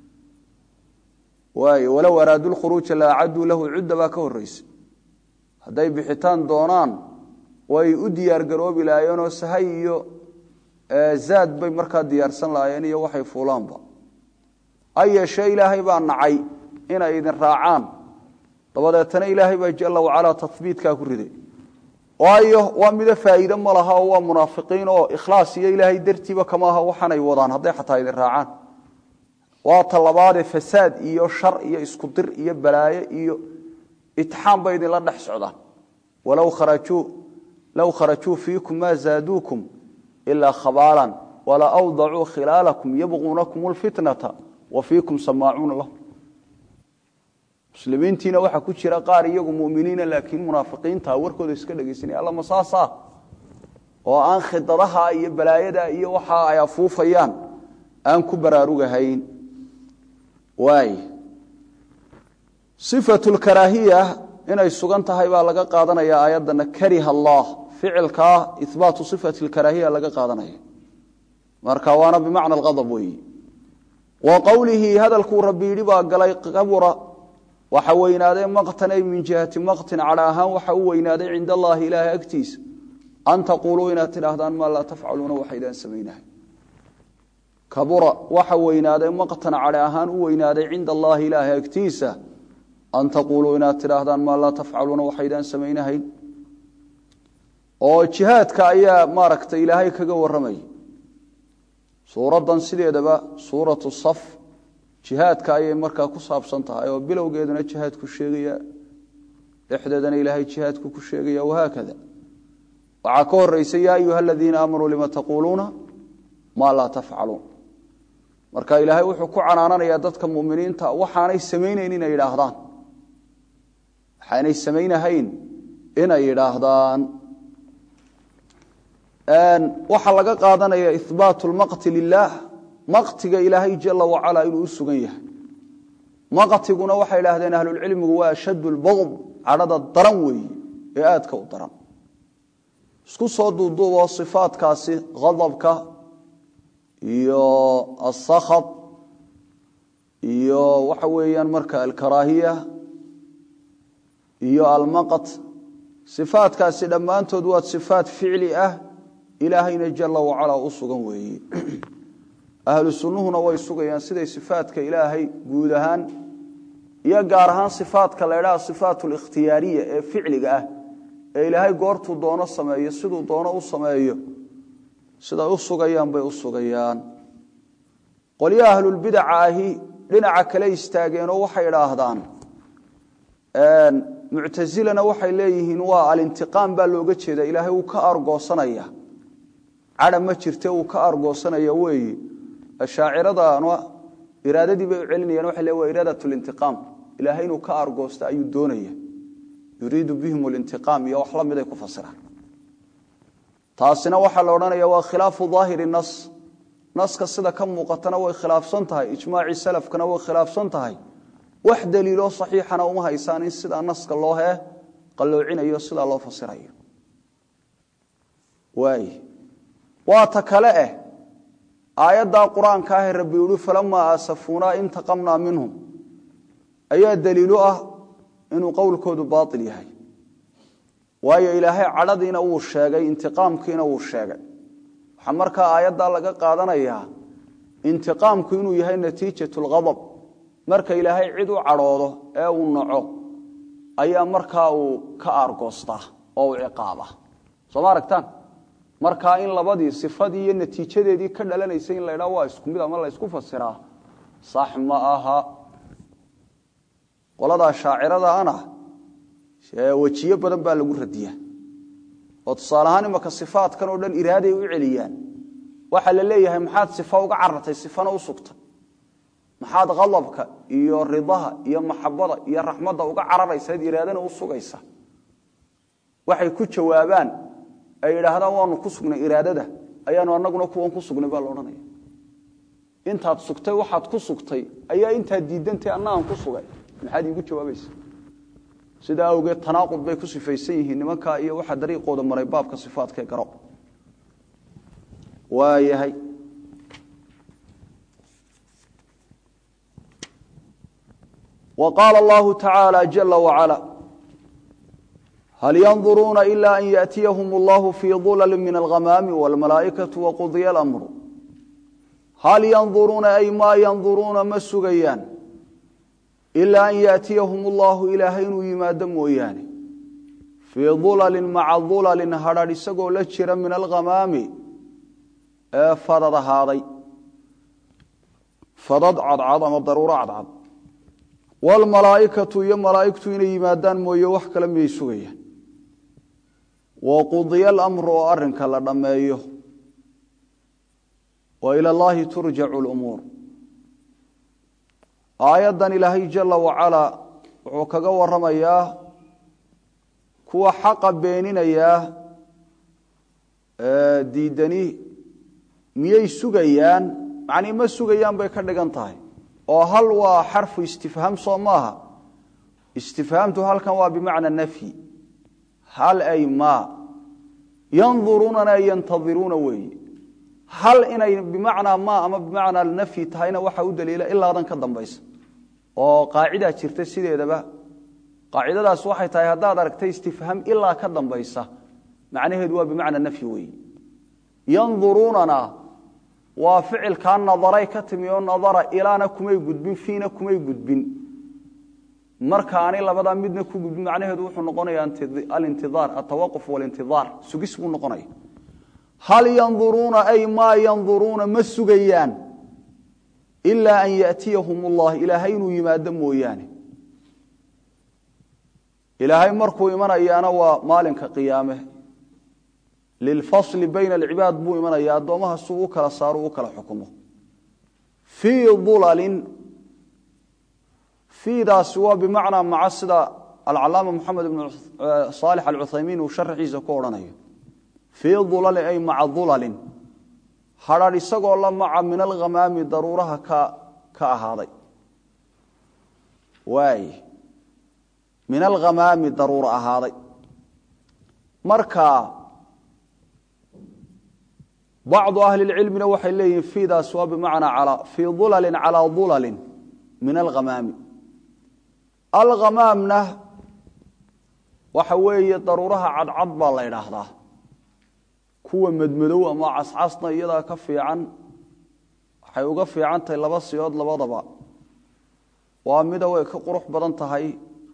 waay walow araaduu lkhuruuja la acaduu lahu cudda baa ka horreysa hadday bixitaan doonaan way u diyaargaroobi lahaayeenoo sahay iyo zaad bay markaa diyaarsan lahaayeen iyo waxay fuulaanba ha yeeshee ilaahay baa nacay inay idin raacaan dabadeetana ilaahay baa jala wacalaa tabiitkaa ku riday waayo waa mido faa'iide ma laha oo waa munaafiqiin oo ikhlaas iyo ilaahay dartiiba kama aha waxaanay wadaan hadday xataa idin raacaan waa talabaadee fasaad iyo shar iyo isku dir iyo balaayo iyo itixaam bay idinla dhex socdaan walow kharajuu low kharajuu fiikum maa zaaduukum ilaa khabaalan wala awdacuu khilaalakum yabquunakum lfitnata wa fiikum samaacuuna lahum muslimiintiina waxaa ku jira qaar iyagu muminiina laakiin munaafiqiinta warkooda iska dhegeysanaya alla masaasa oo aan khidadaha iyo balaayada iyo waxa ay afuufayaan aan ku baraarugahayn waay sifatu lkaraahiya inay sugan tahay baa laga qaadanaya aayaddana kariha allah ficilkaa ihbaatu sifati lkaraahiya laga qaadanaya marka waana bimacna alqadab weeyi wa qowlihi hadalkuu rabbi yidhi baa galay kabura waxa weynaaday maqtan ay min jihati maqtin cadha ahaan waxa u weynaaday cinda allaahi ilaahay agtiisa an taquuluu inaad tidhaahdaan maa laa tafcaluuna waxaydaan samaynahay kabura waxa weynaaday maqtan cadhe ahaan u weynaaday cinda allaahi ilaahay agtiisa an taquuluu inaad tidhaahdaan maa laa tafcaluuna waxaydaan samaynahayn oo jihaadka ayaa maaragtay ilaahay kaga warramaya suuraddan sideedaba suuratu saf jihaadka ayay markaa ku saabsan tahay oo bilowgeeduna jihaadku sheegaya dhexdeedana ilaahay jihaadku ku sheegaya wahaakada waxaa ka horeysa yaa ayuha aladiina aamanuu lima taquuluuna maa laa tafcaluun marka ilaahay wuxuu ku canaananayaa dadka muminiinta waxaanay samaynayn inay yidhaahdaan waxaanay samaynahayn inay yidhaahdaan waxaa laga qaadanaya ihbaatu lmaqti lilaah maqtiga ilaahay jala wacalaa inuu u sugan yahay maqtiguna waxay idhaahdeen ahlulcilmigu waa ashaddu lbaqd cadhada daran weeye ee aadka u daran isku soo duuduuboo sifaadkaasi adabka iyo asakhat iyo waxa weeyaan marka alkaraahiya iyo almaqt sifaadkaasi dhammaantood waa sifaat ficli ah ilaahayna jala wacalaa u sugan weeye ahlu sunnuhuna way sugayaan siday sifaadka ilaahay guud ahaan iyo gaar ahaan sifaadka la ydhaha sifaat likhtiyaariya ee ficliga ah ee ilaahay goortuu doono sameeyo siduu doono u sameeyo siday u sugayaan bay u sugayaan qolyaha ahlulbidaca ahi dhinaca kale istaageenoo waxay idhaahdaan muctasilana waxay leeyihiin waa alintiqaam baa looga jeeda ilaahay wuu ka argoosanaya cadha ma jirte wuu ka argoosanaya weeye ashaaciradana iraadadii bay u celinayaan waxay le waa iraadat lintiqaam ilaahay inuu ka argoosta ayuu doonaya yuriidu bihim lintiqaam iyo wax la miday ku fasiraan taasina waxaa la odhanaya waa khilaafu daahiri nas naska sida ka muuqatana way khilaafsan tahay ijmaacii salafkana way khilaafsan tahay wax daliiloo saxiixana uma haysaan in sidaa naska loo hee qalloocinayo sidaa loo fasirayo waay waa ta kale eh aayaddaa qur-aanka ahee rabbi yihi falamaa aasafuunaa intaqamnaa minhum ayaa daliilu ah inuu qowlkoodu baail yahay waayo ilaahay cadhadiina wuu sheegay intiqaamkiina wuu sheegay waxaa markaa aayaddaa laga qaadanayaa intiqaamku inuu yahay natiijatu lghadab marka ilaahay cid u cadhoodo ee uu naco ayaa markaa uu ka aargoostaa oo uu ciqaaba soo ma aragtaan markaa in labadii sifadii iyo natiijadeedii ka dhalanaysa in la ydhaa waa isku mid ama la ysku fasiraa sax ma aha qoladaa shaacirada ana wejiyo badan baa lagu radiyaa oo tusaale ahaan imaka sifaadkan oo dhan iraaday u celiyaan waxaa la leeyahay maxaad sifa uga carartay sifana u sugtay maxaad khadabka iyo ridaha iyo maxabada iyo raxmadda uga cararaysaad iraadana u sugaysa waxay ku jawaabaan ay idhaahdaan waanu ku sugnay iraadada ayaanu anaguna kuwan ku sugnay baa laodhanaya intaad sugtay waxaad ku sugtay ayaa intaad diidantay annagaan ku sugay maxaad iigu jawaabaysa sidaa awgeed tanaaqud bay ku sifaysan yihiin nimankaa iyo waxaa dariiqooda maray baabka sifaadkae garo waayahay wa qaala allahu tacaala jala wacala hal yanduruuna ila an yaأtiyahum allahu fii dulali min alghamaami wاlmalaa'ikatu waqudya اlamru hal yanduruuna ay maa yanduruuna ma sugayaan ilaa an yaأtiyahum allahu ilaahay inuu yimaado mooyaane fii dulalin maca dulalin hadrh isagoo la jira min alghamaami ee fadad ahaaday fadad cadcad ama daruuro cadcad wاlmalaa'ikatu iyo malaa'igtu inay yimaadaan mooye wax kale miyay sugayaan waqudiya alamru oo arrinka la dhammeeyo wa ila allahi turjacu lumuur aayaddan ilaahay jala wacalaa wuxuu kaga waramayaa kuwa xaqa beeninayaa diidani miyay sugayaan macnii ma sugayaan bay ka dhigan tahay oo hal waa xarfu istifhaam soo maaha istifhaamtu halkan waa bimacna nafyi hal ay maa yanduruunana yantadiruuna weeye hal inay bimacnaa ma ama bimacnaa nafyi tahayna waxaa u daliila ilaadan ka dambaysa oo qaacidaa jirta sideedaba qaacidadaas waxay tahay haddaad aragtay istifhaam ilaa ka dambaysa macnaheedu waa bimacna nafyi weeye yanduruunana waa ficilkaa nadaray ka timi oo nadara ilaana kumay gudbin fiina kumay gudbin markaani labadaa midna ku gudbin macnaheedu wuxuu noqonaya alintiaar atawaquf walintiaar sugis buu noqonaya hal yanduruuna ay maa yanduruuna ma sugayaan ilaa an yaأtiyahum اllah ilaahay inuu yimaado mooyaane ilaahay markuu imanayaana waa maalinka qiyaame lilfasli bayna alcibaad buu imanaya addoomaha suu u kala saaro u kala xukumo fii dulalin fiidaasi waa bimacnaa maca sida alcalaama moxamed ibn saalix alcuthaymiin uu sharaxiisa ku odhanayo fii dulalin ay maca dulalin hadrharh isagoo la maca min alghamaami daruuraha ka ka ahaaday waay min alghamaami daruuro ahaaday marka bacdu ahli lcilmina waxay leeyihiin fiidaas waa bimacnaa fii dulalin calaa dulalin min alghamaami alghamaamna waxa weeye daruuraha cadcad baa la ydhaahdaa kuwa madmadow ama cascasna iyadaa ka fiican waxay uga fiican tahay laba siyood labadaba waa mida way ka qurux badan tahay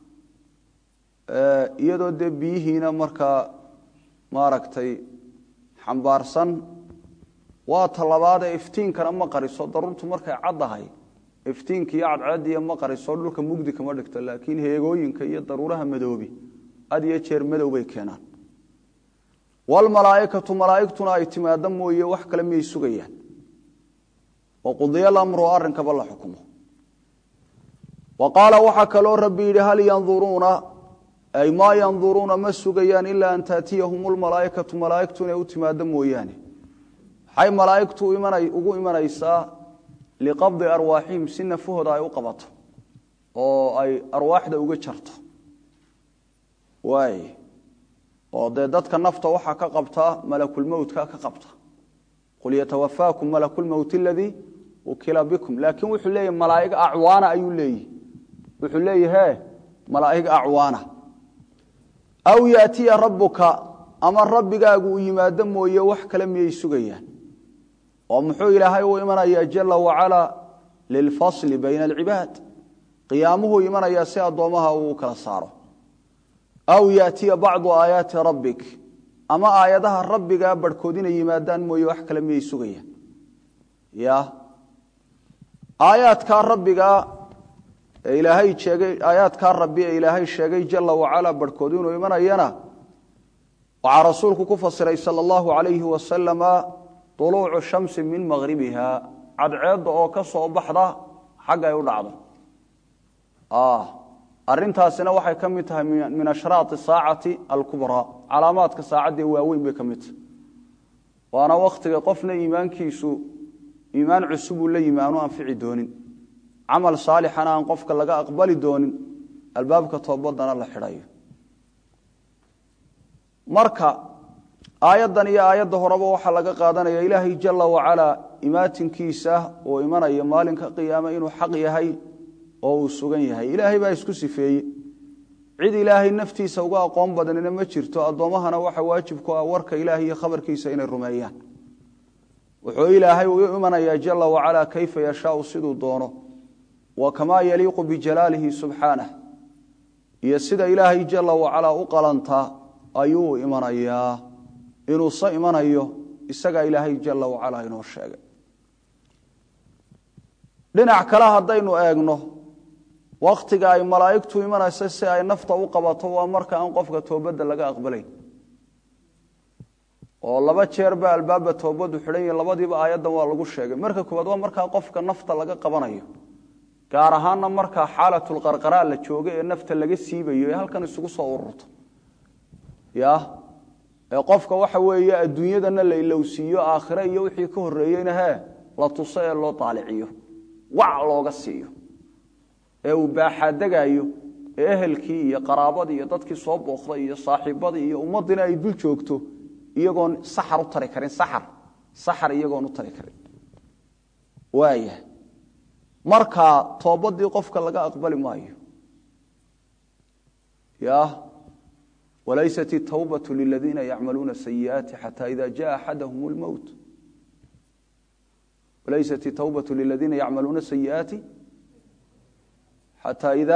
iyadoo dee biyihiina markaa maaragtay xambaarsan waa talabaadee iftiinkana ma qariso daruurtu markay caddahay iftiinka iyo cadceediya ma qariso dhulka mugdi kama dhigto laakiin heegooyinka iyo daruuraha madoobi had iyo jeer madow bay keenaan walmalaaikatu malaaigtuna ay timaado mooye wax kale miyay sugayaan waqudiya lamru arrinkaba la xukumo wa qaala waxaa kaloo rabbi yidhi hal yanduruuna ay maa yanduruuna ma sugayaan ilaa an taatiyahum lmalaaikatu malaaigtu inay u timaado mooyaane maxay malaaigtu ugu imanaysaa liqabdi arwaaxihim si nafahooda ay u qabato oo ay arwaaxda uga jarto waay oo dee dadka nafta waxaa ka qabtaa malakulmowtka ka qabta qul yatawafaakum malakulmowt aladii ukila bikum laakiin wuxuu leeyahy malaaig acwaana ayuu leeyihi wuxuu leeyahe malaaig acwaana aw yaatiya rabbuka ama rabbigaagu uu yimaado mooye wax kale miyay sugayaan oo muxuu ilaahay u imanayaa jala wacalaa lilfasli bayna alcibaad qiyaamuhuu imanayaa si addoommaha uu kala saaro aw yaatiya bacdu aayaati rabbik ama aayadaha rabbigaa barhkood inay yimaadaan mooye wax kale miyay sugayaan ya aayaadkaa rabbigaa ee ilaahay sheegay aayaadkaa rabbi ee ilaahay sheegay jala wacalaa barhkood inuu imanayana waxaa rasuulku ku fasiray sala allahu calayhi wasalama duluucu shamsi min maqhribiha cadceedda oo ka soo baxda xagga ay u dhacdo arintaasina waxay ka mid tahay min ashraai saacati alkubraa calaamaadka saacadda waaweyn bay ka mid tahay waana wakhtiga qofna iimaankiisu iimaan cusubuu la yimi aanu anfici doonin camal saalixana aan qofka laga aqbali doonin albaabka toobadana la xidhayo marka aayaddan iyo aayadda horeba waxaa laga qaadanaya ilaahay jala wacalaa imaatinkiisa oo imanaya maalinka qiyaame inuu xaq yahay oo uu sugan yahay ilaahay baa isku sifeeye cid ilaahay naftiisa uga aqoon badanina ma jirto addoommahana waxa waajib ku ah warka ilaahay iyo khabarkiisa inay rumeeyaan wuxuu ilaahay u imanayaa jala wacalaa kayfa yashaau siduu doono wa kamaa yaliiqu bijalaalihi subxaanah iyo sida ilaahay jala wacalaa u qalantaa ayuu imanayaa inuuse imanayo isagaa ilaahay jala wacalaa inoo sheegay dhinac kale haddaynu eegno wakhtiga ay malaa'igtu imanaysa si ay nafta u qabato waa marka aan qofka toobadda laga aqbalayn oo laba jeer baa albaabba toobaddu xidhan yahi labadiiba aayaddan waa lagu sheegay marka koowaad waa markaa qofka nafta laga qabanayo gaar ahaanna markaa xaalatulqarqaraa la jooga ee nafta laga siibayo ee halkan isugu soo ururto ya ee qofka waxa weeye adduunyadana la ilowsiiyo aakhire iyo wixii ka horreeyeyna hee la tuso ee loo daaliciyo wac looga siiyo ee uu baaxaadegaayo ee ehelkii iyo qaraabadii iyo dadkii soo booqday iyo saaxiibadii iyo ummaddiina ay dul joogto iyagoon saxar u tari karin saxar saxar iyagoon u tari karin waaya markaa toobadii qofka laga aqbali maayo ya wlaysat الtwbaة liladiina yacmaluuna sayiئaati xatى ida jaءa axadahm اlmowt walaysat الtwbaة liladiina yacmaluuna sayiئaati xatى ida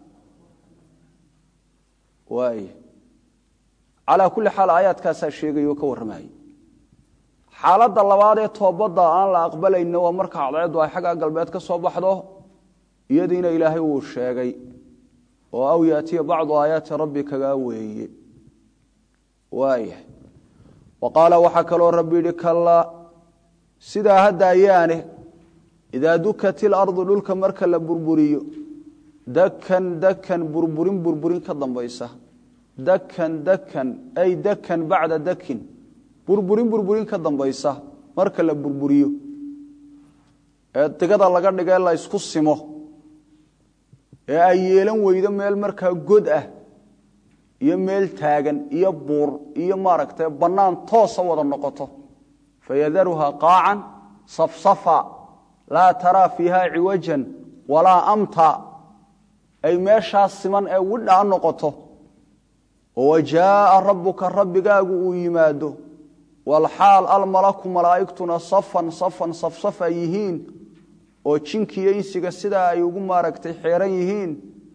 waay calى kuli xaal aayaadkaasaa sheegay oo ka warramayay xaaladda labaad ee toobadda aan la aqbalayna waa marka cadceeddu ay xagga galbeed ka soo baxdo iyadiina ilaahay uu sheegay oo aw yaatiya bacdu aayaati rabbikagaa weeye waaya wa qaala waxaa kaloo rabbi yidhi kallaa sidaa hadda ayaane idaa dukat ilardu dhulka marka la burburiyo dakan dakan burburin burburin ka dambaysa dakan dakan ay dakan bacda dakin burburin burburin ka dambaysa marka la burburiyo ee digada laga dhigee la ysku simo ee ay yeelan weydo meel markaa god ah iyo meel taagan iyo buur iyo maaragtay bannaan toosa wada noqoto fayadaruhaa qaacan safsafa laa taraa fiiha ciwajan walaa amta ay meeshaas siman ee widhaa noqoto oo wajaaa rabbuka rabbigaagu uu yimaado walxaal almalaku malaa'igtuna safan safan safsaf ay yihiin oo jinkiiyo insiga sidaa ay ugu maaragtay xeeran yihiin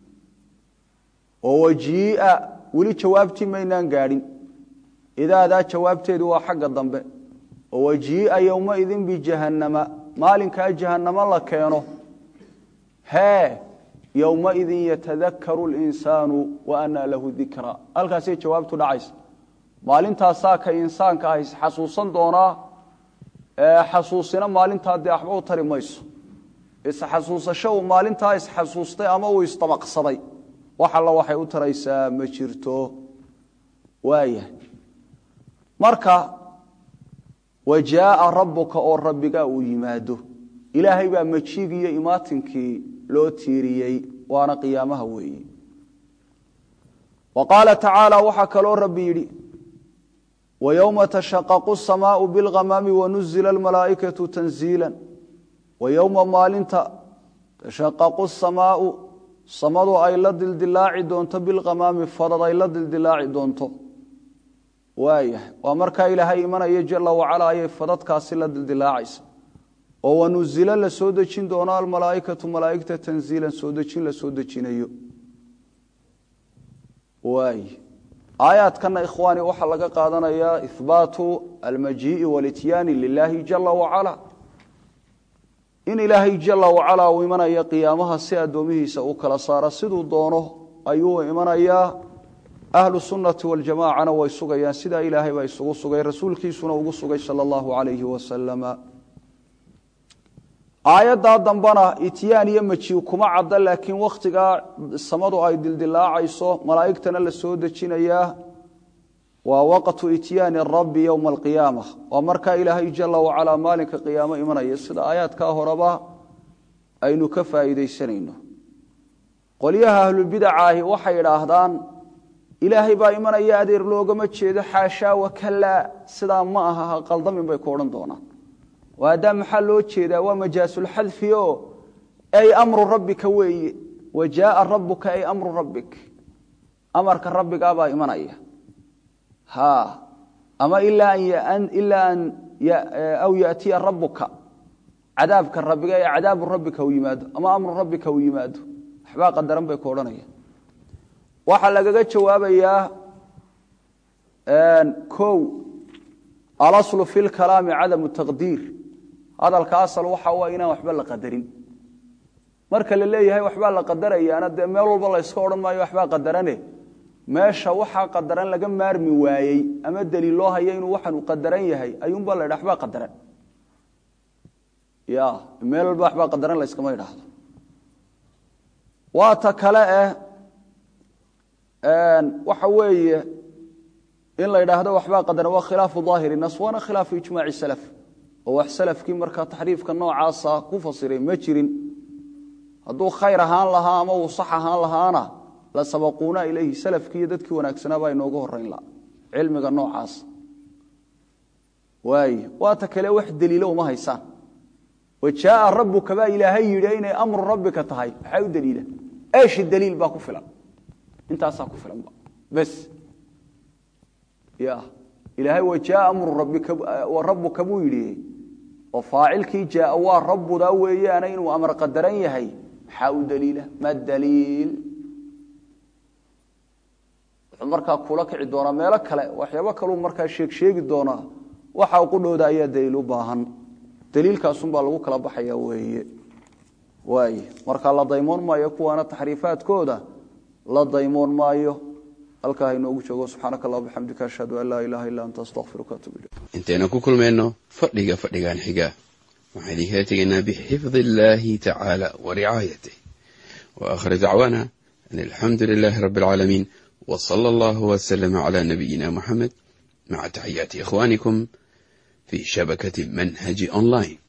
oo wajii'a weli jawaabtii maynaan gaadhin idaadaa jawaabteedu waa xagga dambe oo wajii'a yowmaidin bijahannama maalinkaa jahannamo la keeno hee yowmaidin yatadakaru linsaanu wa anaa lahu dikra halkaasay jawaabtu dhacaysa maalintaasaa ka insaanka ah isxasuusan doonaa xasuusina maalintaa dee waxba u tari mayso isxasuusasho uu maalintaa isxasuustay ama uu isdabaqsaday wax alla waxay u taraysaa ma jirto waaya marka wajaaa rabbuka oo rabbigaa uu yimaado ilaahay baa majiigiiyo imaatinkii loo tiiriyey waana qiyaamaha weeye wa qaala tacaala waxaa kaloo rabbi yidhi wayowma tashaqaqu samaau bilghamaami wanuzila almalaa'ikatu tanziila wayowma maalinta tashaqaqu samaau samadu ay la dildilaaci doonto bilkhamaami fadad ay la dildilaaci doonto waayahay waa markaa ilaahay imanaya jala wacala ayay fadadkaasi la dildilaacaysa oo wanuzilo la soo dejin doono almalaaikatu malaaigta tanziilan soo dejin la soo dejinayo waay aayaadkana ikhwaani waxaa laga qaadanayaa ihbaatu almajii'i walityaani lilaahi jala wacala in ilaahay jala wacala uu imanaya qiyaamaha si addoomihiisa uu kala saara siduu doono ayuu imanayaa ahlu sunnati waljamacana way sugayaan sidaa ilaahay baa isugu sugay rasuulkiisuna ugu sugay sala allahu calayhi wasalama aayaddaa dambana ityaan iyo maji kuma cadda laakiin wakhtigaa samadu ay dildilaacayso malaa'igtana la soo dejinayaa waa waqtu ityaani rabbi yowma alqiyaama waa markaa ilaahay jala wacalaa maalinka qiyaamo imanaya sida aayaadkaa horeba aynu ka faa'iidaysanayno qolyaha ahlulbidacaahi waxay idhaahdaan ilaahay baa imanaya adeer loogama jeedo xaashaa wakalaa sidaa ma aha ha qaldamin bay ku odhan doonaan haddaa maxaa loo jeedaa waa majaasulxadfi o ay amru rabbika weeye wa jaaa rabuka ay amru rabbik amarka rabbigaabaa imanaya ha ama ilaa an aw yatiya rabuka cadaabka rabbiga ee cadaabu rabbika u yimaado ama amru rabbika u yimaado waxbaa qadaran bay ku odhanaya waxaa lagaga jawaabayaa o alaslu fi lkalaami cadamu taqdiir hadalka asal waxa u inaan waxba la qadarin marka la leeyahay waxbaa la qadarayaana dee meel walba layska odhan maayo waxbaa qadarane meesha waxaa qadaran laga maarmi waayey ama daliil loo haya inuu waxaan u qadaran yahay ayuunbaa la ydha waxbaa qadaran ya meel walba waxbaa qadaran layskama idhaahdo waa ta kale eh waxa weeye in la idhaahdo waxbaa qadaran waa khilaafu daahiri nas waana khilaafu ijmaaci salaf oo wax salafkii markaa taxriifka noocaasa ku fasiray ma jirin hadduu khayr ahaan lahaa ama uu sax ahaan lahaana la sabaquuna ilayhi salafkii iyo dadkii wanaagsanaabaa inooga horeyn laha cilmiga noocaas waay waata kale wax daliilo uma haysaan wa jaaa rabuka baa ilaahay yidhi inay amru rabbika tahay maxaa u daliila eeshi daliil baa ku filan intaasaa ku filanba bes ya ilaahay wa jaaa amru rabuka buu yidhi oo faacilkii jaaa waa rabbudaa weeyaana inuu amar qadaran yahay maxaa u daliila ma daliil wuxuu markaa kula kici doonaa meelo kale waxyaabo kaluu markaa sheeg sheegi doonaa waxa qudhooda ayaa daliil u baahan daliilkaasunbaa lagu kala baxaya weeye waay markaa la daymoon maayo kuwaana taxriifaadkooda la daymoon maayo halkaa hainoogu joogo subxaanaka allah bixamdika ashhadu an laa ilaha illa anta astaqfiruka atub ilayk intaynu ku kulmayno fadhiga fadhigan xiga waxaan idinkala tegaynaa bixifdi illaahi tacaala wa ricaayatih wa aakhir dacwaana an alxamdu lilaahi rabbi alcaalamiin wa sala allahu wasalama calaa nabiyina muxamed maca taxiyaati ikhwaanikum fii shabakati manhaji online